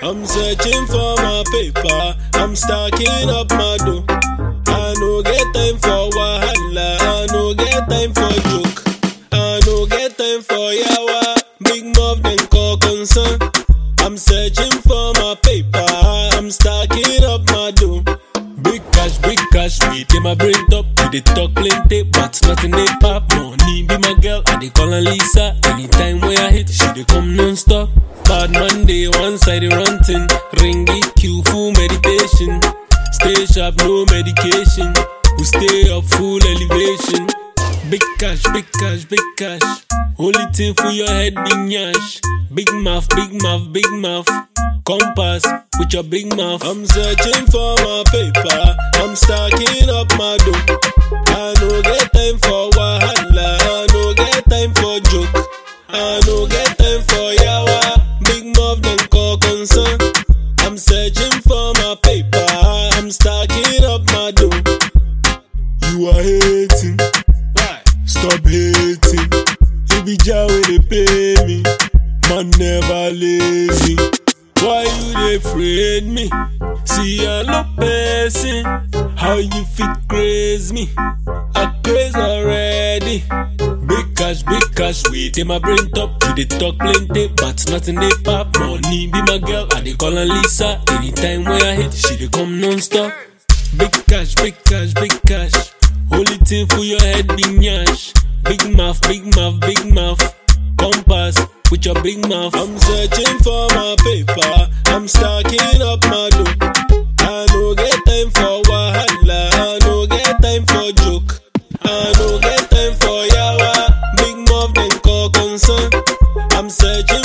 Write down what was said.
I'm searching for my paper. I'm stacking up my dough. I no get time for wahala. I no get time for joke. I no get time for yawa. Big mouth then call concern. I'm searching for my paper. I'm stacking up my dough. Big cash, big cash, we take my brain top. We dey talk plenty, but nothing they pop. Money be my girl, I dey call her Lisa. Anytime where I hit, she dey come non-stop. Bad Monday, one side run thing. Ring it, cue full meditation. Stay sharp, no medication. We stay up full elevation. Big cash, big cash, big cash. Only thing for your head, big nyash. Big mouth, big mouth, big mouth. Compass with your big mouth. I'm searching for my paper. I'm stacking up my dough. I no get time for wahala. I no get time for joke. I no get time for yawa. Big mouth then call concern. I'm searching for my paper. I'm stacking up my dough. You are hating. Why? Stop hating. It be Jah wey dey pay me. Man never lazy. Why you dey afraid me? See I no person. How you fit craze me? I craze already. Big cash, big cash, we take my brain top. You dey talk plenty, but nothing dey pop. Money be my girl, I dey call her Lisa. Anytime where I hit, she dey come non-stop. Big cash, big cash, big cash. Only thing for your head be nyash. Big mouth, big mouth, big mouth. Compass with your big mouth. I'm searching for my paper. I'm stacking up my dough. I no get time for wahala. I no get time for joke. I no get time for yawa. Big mouth then call concern. I'm searching